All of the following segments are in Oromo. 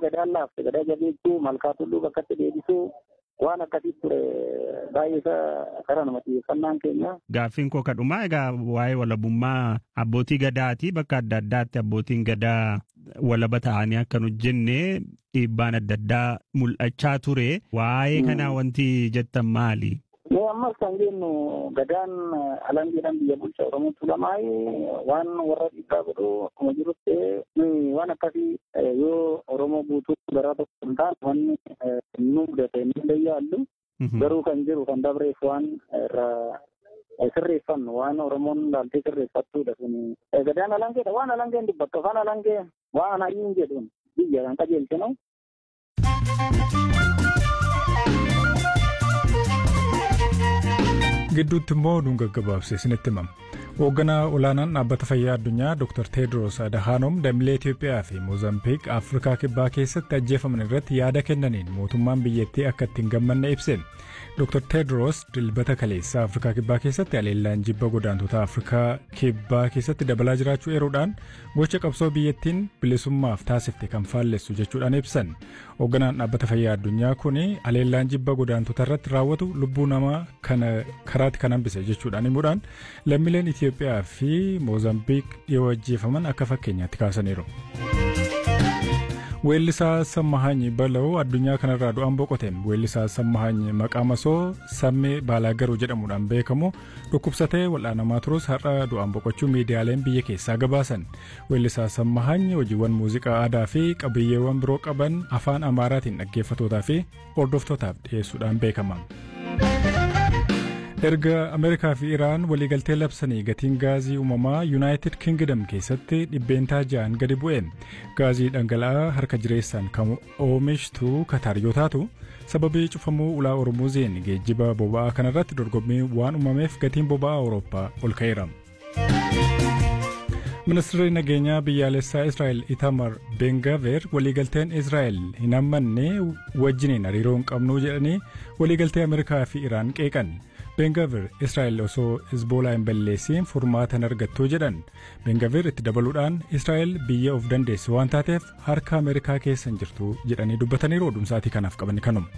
gadaan laafte gadaa jabeessuu malkaa tulluu bakkatti deebisuu waan akkasii ture baay'ee isa kara nama xiyyeeffannaan keenya. Gaaffiin koo kadhumaa egaa waa'ee walabummaa abbootii gadaati bakka adda addaatti abbootiin gadaa walaba ta'anii akka nu jenne dhiibbaan adda addaa mul'achaa ture waa'ee kanaa wanti jettan maali? Mee ammas kan jennu gadaan alangeedhaan biyya bulchaa Oromoo tulamaayi waan warra dhiibbaa godhu akkuma jirutti waan akkasii yoo Oromoo guutuu garaa tokko hin taane wanni nu mudate ni leeyyaallu garuu kan jiru kan dabreef waan irraa sirreeffannu waan Oromoon laaltee sirreeffattuudha sun gadaan alangeedha waan alangeen dubbattu afaan alangee waan ayyiin jedhuun biyya kan qajeelchinu. gidduutti immoo oduun gaggabaabse isinitti himama. Hoogganaa olaanaan dhaabbata fayyaa addunyaa Dr. Tedros Adhanom dambilee Itoophiyaa fi Moozambiik Afrikaa Kibbaa keessatti ajjeefaman irratti yaada kennaniin mootummaan biyyattii akka itti hin gammanne ibse. Dr. Tedros dilbata kaleessaa Afrikaa Kibbaa keessatti aleellaan jibba godaantota Afrikaa Kibbaa keessatti dabalaa jiraachuu eeruudhaan gocha qabsoo biyyattiin bilisummaaf taasifte kan faallessu jechuudhaan ibsan. Hoogganaan dhaabbata fayyaa addunyaa kun aleellaan jibba godaantota irratti raawwatu lubbuu namaa kana karaatti kan hambise jechuudhaan himuudhaan lammiileen Itoophiyaa fi Moozambiik dhiyoo ajjeefaman akka fakkeenyaatti kaasaniiru. Weellisaa Sammahaany Bala'oo addunyaa kanarraa du'aan boqote. Weellisaa Sammahaany maqaa masoo Sammee Baalaagaruu jedhamuudhaan beekamu dhukkubsatee wal'aanamaa turus har'a du'aan boqochuu miidiyaaleen biyya keessaa gabaasan. Weellisaa Sammahaany hojiiwwan muuziqaa aadaa fi qabiyyeewwan biroo qaban afaan Amaaraatiin dhaggeeffatootaa fi hordoftootaaf dhiyeessuudhaan beekama. erga ameerikaa fi iraan waliigaltee labsanii gatiin gaazii uumamaa yuunaayitid kingdom keessatti dhibbeentaa ja'an gadi bu'e gaazii dhangala'aa harka jireessaan kan oomishtu kataar yoo taatu sababii cufamuu ulaa ormuuziin geejjiba boba'aa kanarratti dorgommii waan uumameef gatiin boba'aa awurooppaa ol ka'eera. ministeerri nageenyaa biyyaalessaa israa'el itamar bengaver waliigalteen israa'el hin hammanne wajjiniin hariiroo hin qabnu jedhanii waliigaltee ameerikaa fi iraan qeeqan. Bengaver Israa'el osoo Hezbolaa hin balleessiin furmaatan argattuu jedhan. Bengaver itti dabaluudhaan Israa'el biyya of dandeessu waan taateef harka Ameerikaa keessa hin jirtu jedhanii dubbataniiru oduumsaatii kanaaf qaban kanuma.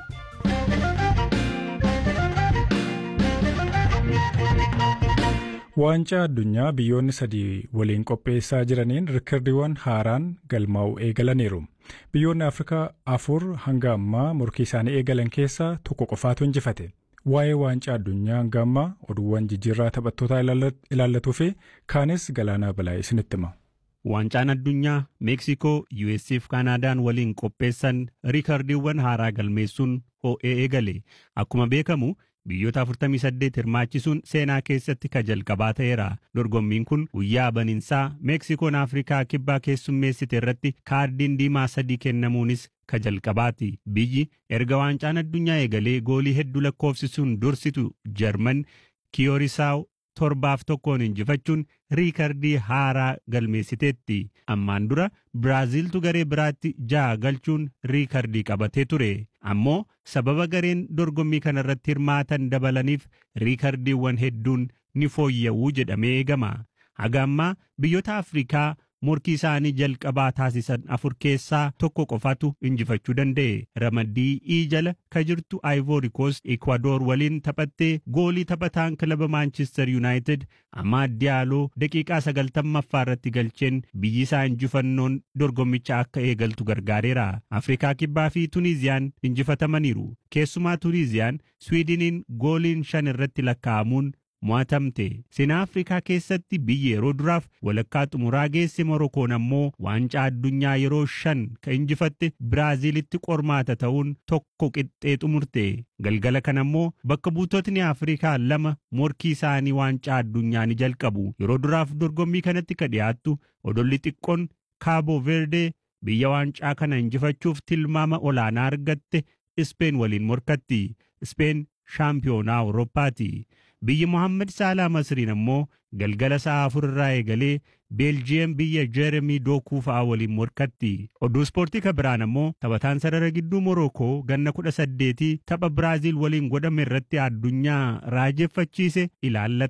Waancaa addunyaa biyyoonni sadii waliin qopheessaa jiraniin rikardiiwwan haaraan galmaa'u eegalaniiru. Biyyoonni Afrikaa afur hanga ammaa morkii isaanii eegalan keessaa tokko qofaatu injifate. waa'ee waancaa addunyaa hanga ammaa oduuwwan jijjiirraa taphattootaa ilaallatuu fi kaanis galaanaa balaa isinitti hima. Waancaan addunyaa Meeksikoo, US fi Kaanaadaan waliin qopheessan riikardiiwwan haaraa galmeessuun ho'ee eegale. Akkuma beekamu biyyoota 48 hirmaachisuun seenaa keessatti ka jalqabaa ta'eera. Dorgommiin kun guyyaa baniinsaa Meeksikoon Afrikaa kibbaa keessummeessite irratti kaardiin diimaa sadii kennamuunis ka jalqabaati. Biyyi erga waancaan addunyaa eegalee goolii hedduu lakkoofsisuun dursitu Jarman Kiyoorisaao torbaaf tokkoon injifachuun riikardii haaraa galmeessiteetti. Ammaan dura Biraaziiltu garee biraatti ja'a galchuun riikardii qabatee ture. Ammoo sababa gareen dorgommii kanarratti hirmaatan dabalaniif riikardiiwwan hedduun ni fooyya'uu jedhamee eegama. Haga ammaa biyyoota Afrikaa morkii isaanii jalqabaa taasisan afur keessaa tokko qofatu injifachuu danda'e. Ramaddii ii jala ka jirtu Ivory Coast Ecuador waliin taphattee goolii taphataan kilaba Manchester United Amaad Diallo daqiiqaa sagaltammaffaa irratti galcheen biyyi isaa injifannoon dorgommicha akka eegaltu gargaareera. Afrikaa Kibbaa fi Tuniiziyaan injifatamaniiru. Keessumaa Tuniiziyaan Swiidiniin gooliin shan irratti lakkaa'amuun mo'atamte. Seenaa Afrikaa keessatti biyyi yeroo duraaf walakkaa xumuraa geesse Morokoon ammoo waancaa addunyaa yeroo shan ka injifatte Biraaziilitti qormaata ta'uun tokko qixxee xumurte. Galgala kana ammoo bakka buutotni Afrikaa lama morkii isaanii waancaa addunyaa ni jalqabu. Yeroo duraaf dorgommii kanatti ka dhiyaattu odolli xiqqoon Kaaboo Verde biyya waancaa kana injifachuuf tilmaama olaanaa argatte Ispeen waliin morkatti. Ispeen shaampiyoonaa Awurooppaati. Biyyi Mohaammed Saalaa Masriin ammoo galgala sa'a afur irraa eegalee Beeljiyeem biyya Jeeremii Dookuu fa'aa waliin morkatti. Oduu ispoortii ka biraan ammoo taphataan sarara gidduu Morookoo ganna kudha saddeetii tapha Biraaziil waliin godhame irratti addunyaa raajeffachiise ilaallata.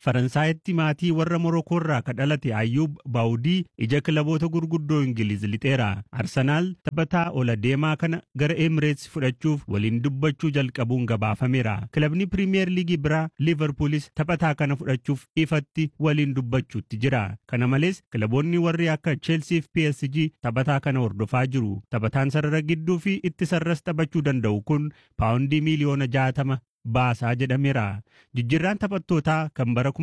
Faransaayitti maatii warra Morokoo irraa ka dhalate Ayyuub Baawudii ija kilaboota gurguddoo Ingiliz lixeera. Arsenaal taphataa ola deemaa kana gara Emirates fudhachuuf waliin dubbachuu jalqabuun gabaafameera. Kilabni Piriimiyer Liigii biraa Liverpoolis taphataa kana fudhachuuf ifatti waliin dubbachuutti jira. Kana malees kilaboonni warri akka Chelsea fi PSG taphataa kana hordofaa jiru. Taphataan sarara gidduu fi ittisarras taphachuu danda'u kun paawundii miiliyoona jaatama baasaa jedhameera. Jijjiirraan taphattootaa kan bara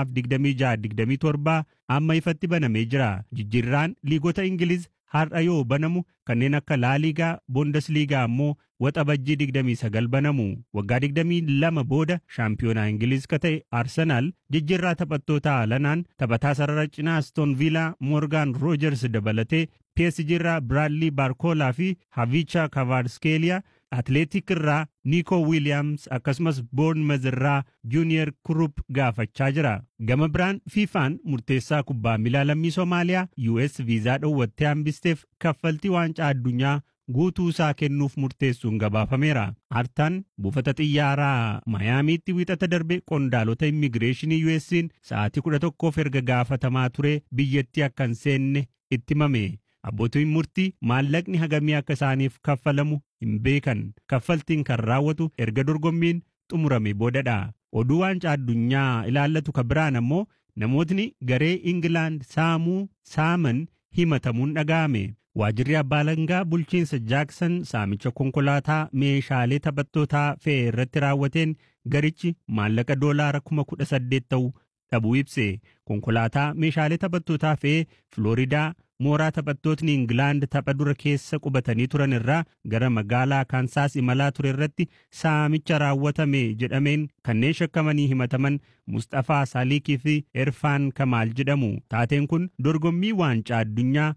2026-27 amma ifatti banamee jira. Jijjiirraan liigota Ingiliz har'a yoo banamu kanneen akka laaliigaa boondasliigaa ammoo waxabajjii 29 banamu waggaa 22 booda shaampiyoonaa ingiliz ka ta'e arsenaal jijjiirraa taphattootaa alanaan taphataa sarara cinaa aston viilaa moorgaan roojers dabalatee psg irraa biraadlii baarkoolaa fi havicha kavaarskeeliyaa atleetik irraa niikoo wiiliyaams akkasumas boornmez irraa juuniyer kurup gaafachaa jira gama biraan fiifaan murteessaa kubbaa miilaa lammii soomaaliyaa us viizaa dhoowwattee hambisteef kaffaltii waancaa addunyaa guutuu isaa kennuuf murteessuun gabaafameera. Artaan buufata xiyyaaraa Mayaamiitti wiixata darbe qondaalota immigireeshinii US'n sa'aatii kudha tokkoof erga gaafatamaa ture biyyattii akka hin seenne itti himame. Abbootiin murtii maallaqni hagamii akka isaaniif kaffalamu hin beekan. Kaffaltiin kan raawwatu erga dorgommiin xumurame boodadha. Oduu waancaa addunyaa ilaallatu ka biraan ammoo namootni garee Ingilaand saamuu saaman himatamuun dhaga'ame. Waajirri abbaa alangaa bulchiinsa Jaaksan saamicha konkolaataa meeshaalee taphattootaa fe'e irratti raawwateen garichi maallaqa doolaara kuma kudha saddeet ta'u dhabuu ibse. Konkolaataa meeshaalee taphattootaa fe'ee Filooridaa mooraa taphattootni Ingilaand tapha dura keessa qubatanii turan irraa gara magaalaa Kaansaas imalaa ture irratti saamicha raawwatame jedhameen kanneen shakkamanii himataman Mustafaa Saaliikii fi Erfaan Kamaal jedhamu. Taateen kun dorgommii waancaa addunyaa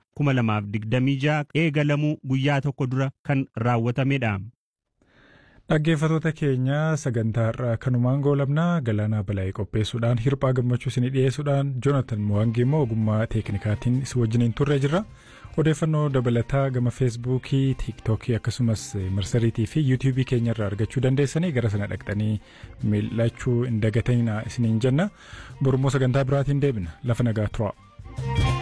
2026 eegalamuu guyyaa tokko dura kan raawwatamedha. Dhaggeeffattoota keenya sagantaa har'aa kanumaan goolabnaa galaanaa balaa'ee qopheessuudhaan hirphaa gammachuu isinii dhiyeessuudhaan joonatan mo'angii immoo ogummaa teeknikaatiin si wajjiniin turre jirra. Odeeffannoo dabalataa gama feesbuukii, tiiktookii akkasumas marsariitii fi yuutuubii keenya irraa argachuu dandeessanii gara sana dhaqxanii mil'achuu hin dagatinaa isiniin jenna. Borummoo sagantaa biraatiin deebina lafa nagaa turaa.